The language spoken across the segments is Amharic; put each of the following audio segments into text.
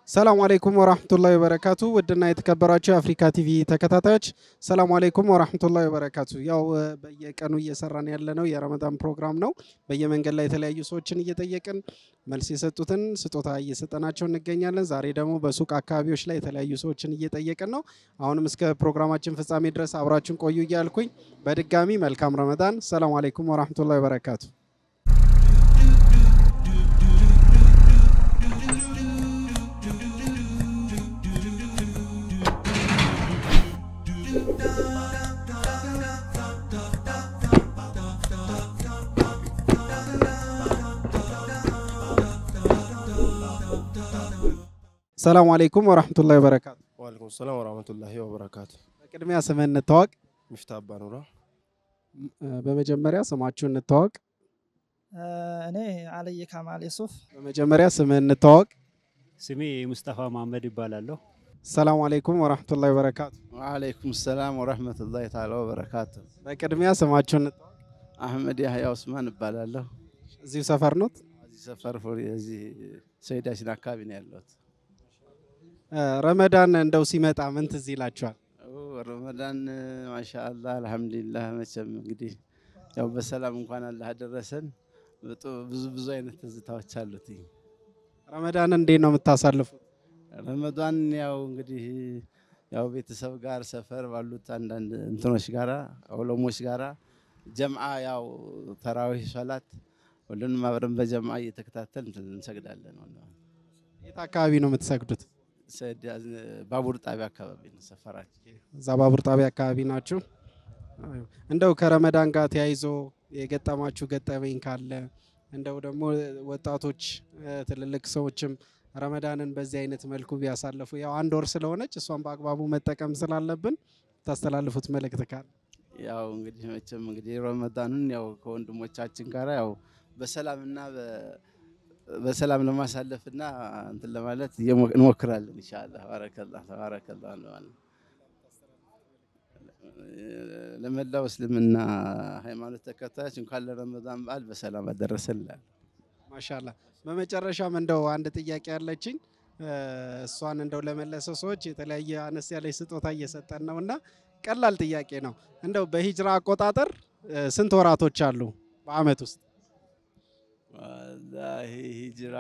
ሰላም አለይኩም ወራህመቱላሂ ወበረካቱ። ውድና የተከበራችሁ የአፍሪካ ቲቪ ተከታታዮች ሰላም አለይኩም ወራህመቱላሂ ወበረካቱ። ያው እ፣ በየቀኑ እየሰራን ያለነው የረመዳን ፕሮግራም ነው። በየመንገድ ላይ የተለያዩ ሰዎችን እየጠየቅን መልስ የሰጡትን ስጦታ እየሰጠናቸው እንገኛለን። ዛሬ ደግሞ በሱቅ አካባቢዎች ላይ የተለያዩ ሰዎችን እየጠየቅን ነው። አሁንም እስከ ፕሮግራማችን ፍጻሜ ድረስ አብራችን ቆዩ እያልኩኝ በድጋሚ መልካም ረመዳን። ሰላም አለይኩም ወራህመቱላሂ ወበረካቱ። ሰላም አለይኩም ወራህመቱላሂ ወበረካቱ። ዋለይኩም ሰላም ወራህመቱላሂ ወበረካቱ። በቅድሚያ ስምህን እንተዋወቅ። ሚፍታ አባ ኑራ እ፣ በመጀመሪያ ስማችሁን እንተዋወቅ። እኔ አልይ ካማል የሱፍ በመጀመሪያ ስምህን እንተዋወቅ። ስሜ ሙስጠፋ መሀመድ ይባላለሁ። ሰላም አለይኩም ወራህመቱላሂ ወበረካቱ። ወአለይኩም ሰላም ወረህመቱላሂ ተዓላ ወበረካቱ። በቅድሚያ ስማችሁን እንተዋወቅ። አህመድ ያህያ ኡስማን እባላለሁ። እዚሁ ሰፈር ኖት? እዚህ ሰፈር ፉሪ እዚህ ሰይዳችን አካባቢ ነው ያለሁት። እ፣ ረመዳን እንደው ሲመጣ ምን ትዝ ይላችኋል? ኦ፣ ረመዳን ማሻአላህ አልሐምዱሊላህ። መቼም እንግዲህ ያው በሰላም እንኳን አላህ አደረሰን። በጡ- ብዙ ብዙ አይነት ትዝታዎች አሉት። ረመዳን እንዴት ነው የምታሳልፉት? ረመዳን ያው እንግዲህ ያው ቤተሰብ ጋር ሰፈር ባሉት አንዳንድ እንትኖች ጋራ ዑለሞች ጋራ ጀምዓ ያው ተራዊህ ሶላት ሁሉንም አብረን በጀምዓ እየተከታተል እንትን እንሰግዳለን። የት አካባቢ ነው የምትሰግዱት? ሰድ- ባቡር ጣቢያ አካባቢ ነው ሰፈራችን። እዛ ባቡር ጣቢያ አካባቢ ናችሁ? አዎ። እንደው ከረመዳን ጋር ተያይዞ የገጠማችሁ ገጠመኝ ካለ እንደው ደግሞ ወጣቶች እ፣ ትልልቅ ሰዎችም ረመዳንን በዚህ አይነት መልኩ ቢያሳልፉ ያው አንድ ወር ስለሆነች እሷን በአግባቡ መጠቀም ስላለብን ታስተላልፉት መልእክት ካለ ያው እንግዲህ መቼም እንግዲህ ረመዳኑን ያው ከወንድሞቻችን ጋር ያው በሰላምና በ- በሰላም ለማሳለፍና እንትን ለማለት እየሞ- እንሞክራለን ኢንሻአላህ። ባረከላህ ተባረከላህ እንለዋለን። ለመላው እስልምና ሃይማኖት ተከታዮች እንኳን ለረመዳን በዓል በሰላም አደረሰላል። ማሻላ በመጨረሻም እንደው አንድ ጥያቄ ያለችኝ እ፣ እሷን እንደው ለመለሰው ሰዎች የተለያየ አነስ ያለች ስጦታ እየሰጠን ነው እና ቀላል ጥያቄ ነው። እንደው በሂጅራ አቆጣጠር እ፣ ስንት ወራቶች አሉ በአመት ውስጥ? ወላሂ ሂጅራ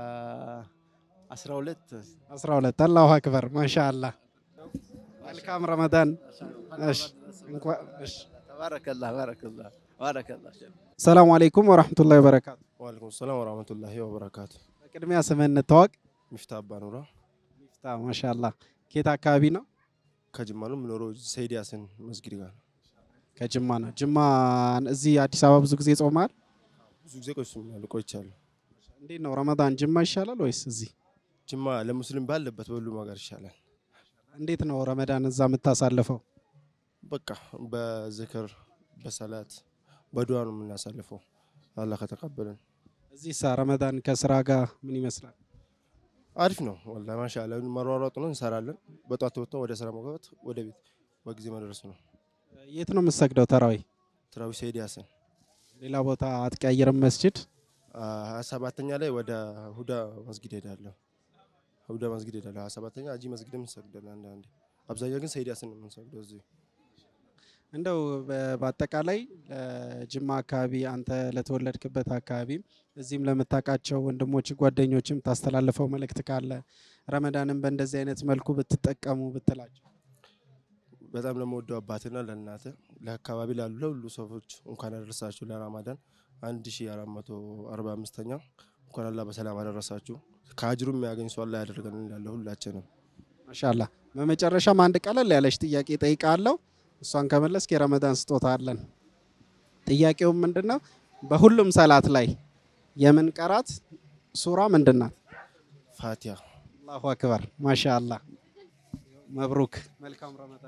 12 12 አላሁ አክበር ማሻአላህ። መልካም ረመዳን። እሺ፣ እንኳን እሺ። ተባረከላህ ባረከላህ ባረከላህ ሰላም አለይኩም ወራህመቱላሂ ወበረካቱ። ዋለይኩም ሰላም ወራህመቱላሂ ወበረካቱ። በቅድሚያ ስምህን እንተዋወቅ። ሚፍታ አባ ኑራ ሚፍታ ማሻአላህ። ኬት አካባቢ ነው? ከጅማ ነው የምኖረው። ሰይድ ያሲን መስጊድ ጋር ነው። ከጅማ ነው። ጅማ እዚህ አዲስ አበባ ብዙ ጊዜ ጾማል። ብዙ ጊዜ ቆይቻለሁ ቆይቻለሁ። እንዴት ነው ረመዳን ጅማ ይሻላል ወይስ እዚህ? ጅማ ለሙስሊም ባለበት በሁሉም ሀገር ይሻላል። እንዴት ነው ረመዳን እዛ የምታሳልፈው? በቃ በዝክር በሰላት በዱዓ ነው የምናሳልፈው። አላህ ከተቀበለን እዚህ ሳ ረመዳን ከስራ ጋር ምን ይመስላል? አሪፍ ነው ወላሂ ማሻአላህ። መሯሯጥ ነው እንሰራለን። በጧት ወጥተን ወደ ስራ መግባት ወደ ቤት በጊዜ መድረስ ነው። የት ነው የምትሰግደው ተራዊ? ትራዊ ሰይድ ያሲን ሌላ ቦታ አትቀያየርም መስጅድ? ሀያ ሰባተኛ ላይ ወደ ሁዳ መስጊድ ሄዳለሁ። ሁዳ መስጊድ ሄዳለሁ። ሀያ ሰባተኛ አጂ መስጊድም እንሰግዳለን አንዳንዴ። አብዛኛው ግን ሰይድ ያሲን ነው የምንሰግደው እዚህ። እንደው በ- በአጠቃላይ ለጅማ አካባቢ አንተ ለተወለድክበት አካባቢም እዚህም ለምታውቃቸው ወንድሞች ጓደኞችም ታስተላልፈው መልእክት ካለ ረመዳንን በእንደዚህ አይነት መልኩ ብትጠቀሙ ብትላቸው። በጣም ለመወደው አባትና ለእናተ ለአካባቢ ላሉ ለሁሉ ሰዎች እንኳን አደረሳችሁ ለረማዳን አንድ ሺ አራት መቶ አርባ አምስተኛ እንኳን አላህ በሰላም አደረሳችሁ። ከአጅሩ የሚያገኝ ሰው አላህ ያደርገን እንላለን ሁላችንም። ማሻላ በመጨረሻም አንድ ቀለል ያለች ጥያቄ ጠይቃለሁ። እሷን ከመለስክ የረመዳን ስጦታ አለን። ጥያቄውም ምንድን ነው? በሁሉም ሰላት ላይ የምንቀራት ሱራ ምንድን ናት? ፋቲያ አላሁ አክበር ማሻአላ መብሩክ መልካም ረመዳን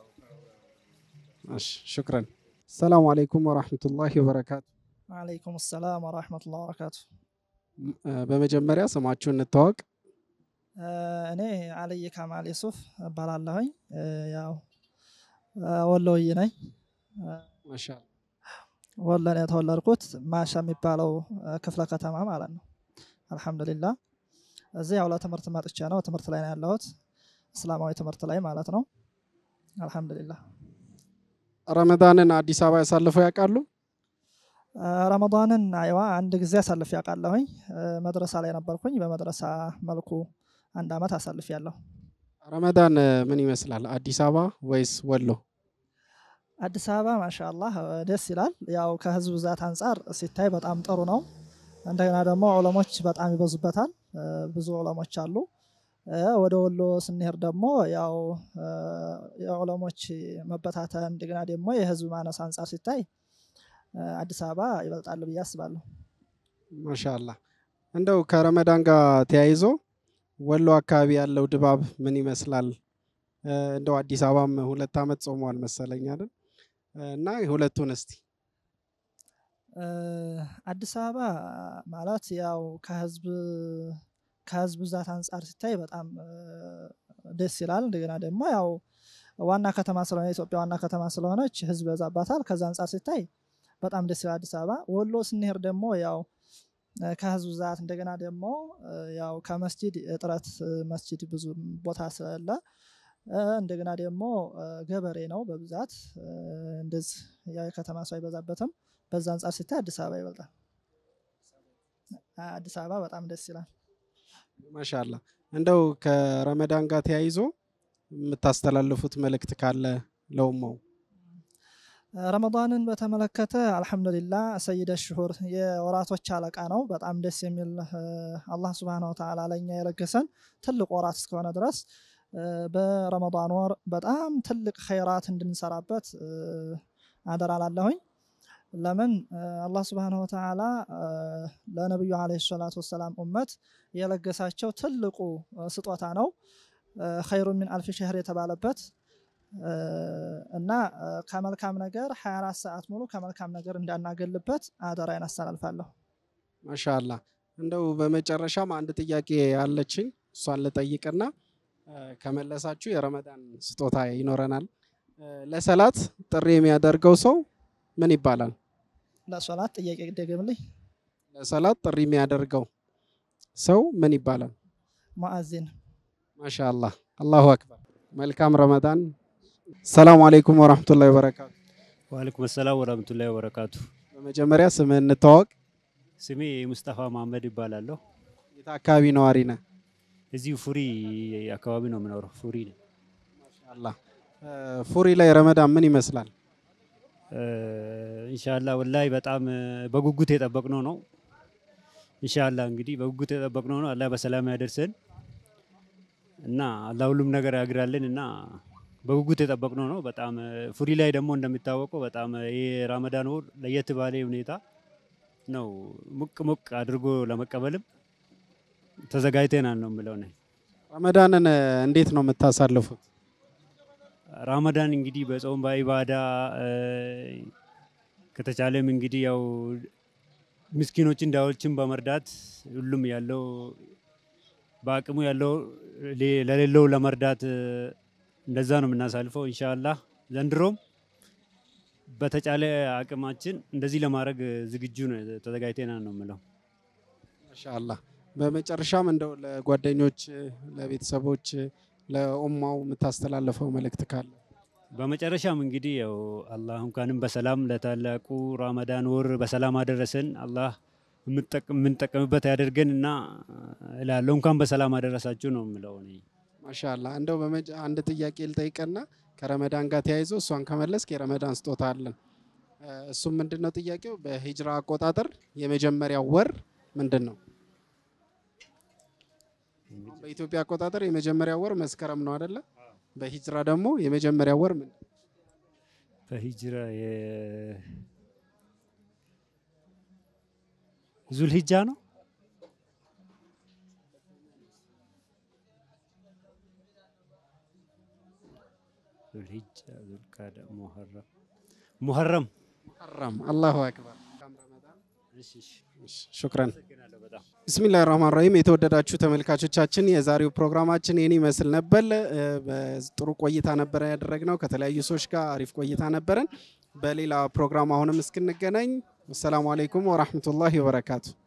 እሺ ሹክረን ሰላሙ አለይኩም ወራህመቱላሂ ወበረካቱ ወአለይኩም ሰላም ወራህመቱላሂ ወበረካቱ። ም- እ፣ በመጀመሪያ ስማችሁን እንተዋወቅ እኔ አልይ ካማል የሱፍ እባላለሁኝ። እ፣ ያው እ፣ ወሎዬ ነኝ። እ፣ ማሻአላ ወሎ ነው የተወለድኩት ማሻ የሚባለው እ፣ ክፍለ ከተማ ማለት ነው። አልሐምዱሊላህ እዚህ ያው ለትምህርት መጥቼ ነው። ትምህርት ላይ ነው ያለሁት፣ እስላማዊ ትምህርት ላይ ማለት ነው። አልሐምዱሊላህ። ረመዳንን አዲስ አበባ ያሳልፈው ያውቃሉ? ረመዳንን አይዋ አንድ ጊዜ አሳልፍ ያውቃለሁኝ። መድረሳ ላይ ነበርኩኝ። በመድረሳ መልኩ አንድ አመት አሳልፍ ያለሁ። ረመዳን ምን ይመስላል? አዲስ አበባ ወይስ ወሎ? አዲስ አበባ ማሻአላህ ደስ ይላል። ያው ከህዝብ ብዛት አንጻር ሲታይ በጣም ጥሩ ነው። እንደገና ደግሞ ዑለሞች በጣም ይበዙበታል። ብዙ ዑለሞች አሉ። ወደ ወሎ ስንሄድ ደግሞ ያው የዑለሞች መበታተን እንደገና ደግሞ የህዝብ ማነስ አንጻር ሲታይ አዲስ አበባ ይበልጣል ብዬ አስባለሁ። ማሻአላ እንደው ከረመዳን ጋር ተያይዞ ወሎ አካባቢ ያለው ድባብ ምን ይመስላል? እንደው አዲስ አበባም ሁለት ዓመት ጾመዋል መሰለኝ አይደል? እና ሁለቱን እስቲ አዲስ አበባ ማለት ያው ከህዝብ ከህዝብ ብዛት አንጻር ሲታይ በጣም ደስ ይላል። እንደገና ደግሞ ያው ዋና ከተማ ስለሆነ የኢትዮጵያ ዋና ከተማ ስለሆነች ህዝብ በዛባታል። ከዛ አንጻር ሲታይ በጣም ደስ ይላል አዲስ አበባ። ወሎ ስንሄድ ደግሞ ያው ከህዝብ ብዛት እንደገና ደግሞ ያው ከመስጂድ እጥረት መስጂድ ብዙ ቦታ ስለሌለ እንደገና ደግሞ ገበሬ ነው በብዛት እንደዚህ ያው የከተማ ሰው አይበዛበትም። በዛ አንጻር ሲታይ አዲስ አበባ ይበልጣል። አዲስ አበባ በጣም ደስ ይላል። ማሻአላ እንደው ከረመዳን ጋር ተያይዞ የምታስተላልፉት መልእክት ካለ ለውማው? ረመዳንን በተመለከተ አልሐምዱሊላህ ሰይደ ሽሁር የወራቶች አለቃ ነው። በጣም ደስ የሚል አላህ ስብሃነ ወተዓላ ለእኛ የለገሰን ትልቅ ወራት እስከሆነ ድረስ በረመዳን ወር በጣም ትልቅ ኸይራት እንድንሰራበት አደራ ላለሁኝ። ለምን አላህ ስብሃነ ወተዓላ ለነቢዩ ዓለይሂ ሰላቱ ወሰላም ኡመት የለገሳቸው ትልቁ ስጦታ ነው። ኸይሩ ሚን አልፊ ሸህር የተባለበት እና ከመልካም ነገር 24 ሰዓት ሙሉ ከመልካም ነገር እንዳናገልበት አደራዬን አስተላልፋለሁ። ማሻአላ እንደው በመጨረሻም አንድ ጥያቄ ያለችኝ እሷን ልጠይቅና ከመለሳችሁ የረመዳን ስጦታ ይኖረናል። ለሰላት ጥሪ የሚያደርገው ሰው ምን ይባላል? ለሶላት ጥያቄ ደግምልኝ። ለሰላት ጥሪ የሚያደርገው ሰው ምን ይባላል? ሙአዚን። ማሻአላ አላሁ አክበር። መልካም ረመዳን። ሰላም አለይኩም ወራህመቱላሂ ወበረካቱ። ወአለይኩም ሰላም ወራህመቱላሂ ወበረካቱ። በመጀመሪያ ስምህ እንተዋወቅ። ስሜ ሙስጠፋ መሀመድ ይባላለሁ። የት አካባቢ ነዋሪ ነህ? እዚሁ ፉሪ አካባቢ ነው የምኖረው። ፉሪ ነው። ማሻአላ ፉሪ ላይ ረመዳን ምን ይመስላል? ኢንሻአላ ወላሂ በጣም በጉጉት የጠበቅነው ነው። ኢንሻአላ እንግዲህ በጉጉት የጠበቅነው ነው። አላህ በሰላም ያደርሰን እና አላህ ሁሉም ነገር ያግራልን እና በጉጉት የጠበቅነው ነው። በጣም ፉሪ ላይ ደግሞ እንደሚታወቀው በጣም ይህ ራመዳን ወር ለየት ባለ ሁኔታ ነው ሞቅ ሞቅ አድርጎ ለመቀበልም ተዘጋጅተናል ነው የምለው ነኝ። ረመዳንን እንዴት ነው የምታሳልፉት? ራመዳን እንግዲህ በጾም በኢባዳ ከተቻለም እንግዲህ ያው ምስኪኖችን ዳዎችን በመርዳት ሁሉም ያለው በአቅሙ ያለው ለሌለው ለመርዳት እንደዛ ነው የምናሳልፈው። ኢንሻአላህ ዘንድሮም በተቻለ አቅማችን እንደዚህ ለማድረግ ዝግጁ ነው ተዘጋጅተናል ነው የምለው። ማሻአላ በመጨረሻም እንደው ለጓደኞች፣ ለቤተሰቦች፣ ለኡማው የምታስተላልፈው መልእክት ካለ? በመጨረሻም እንግዲህ ያው አላህ እንኳንም በሰላም ለታላቁ ራመዳን ወር በሰላም አደረሰን። አላህ የምንጠቀምበት ያደርገን እና እላለሁ እንኳን በሰላም አደረሳችሁ ነው የምለው እኔ። ማሻአላ እንደው አንድ ጥያቄ ልጠይቅና ከረመዳን ጋር ተያይዞ እሷን ከመለስክ የረመዳን ስጦታ አለን። እሱም ምንድን ነው ጥያቄው? በሂጅራ አቆጣጠር የመጀመሪያው ወር ምንድን ነው? በኢትዮጵያ አቆጣጠር የመጀመሪያው ወር መስከረም ነው አይደለ? በሂጅራ ደግሞ የመጀመሪያው ወር ምን? በሂጅራ ዙልሂጃ ነው። ዙልሂጃ፣ ዙልቃዳ፣ ሙሐረም ሙሐረም ሙሐረም። አላሁ አክበር። ሹክረን። ብስሚላህ ራህማን ራሂም። የተወደዳችሁ ተመልካቾቻችን የዛሬው ፕሮግራማችን ይህን ይመስል ነበር። ጥሩ ቆይታ ነበረ ያደረግነው ከተለያዩ ሰዎች ጋር አሪፍ ቆይታ ነበረን። በሌላ ፕሮግራም አሁንም እስክንገናኝ አሰላሙ አለይኩም ወራህመቱላሂ ወበረካቱ።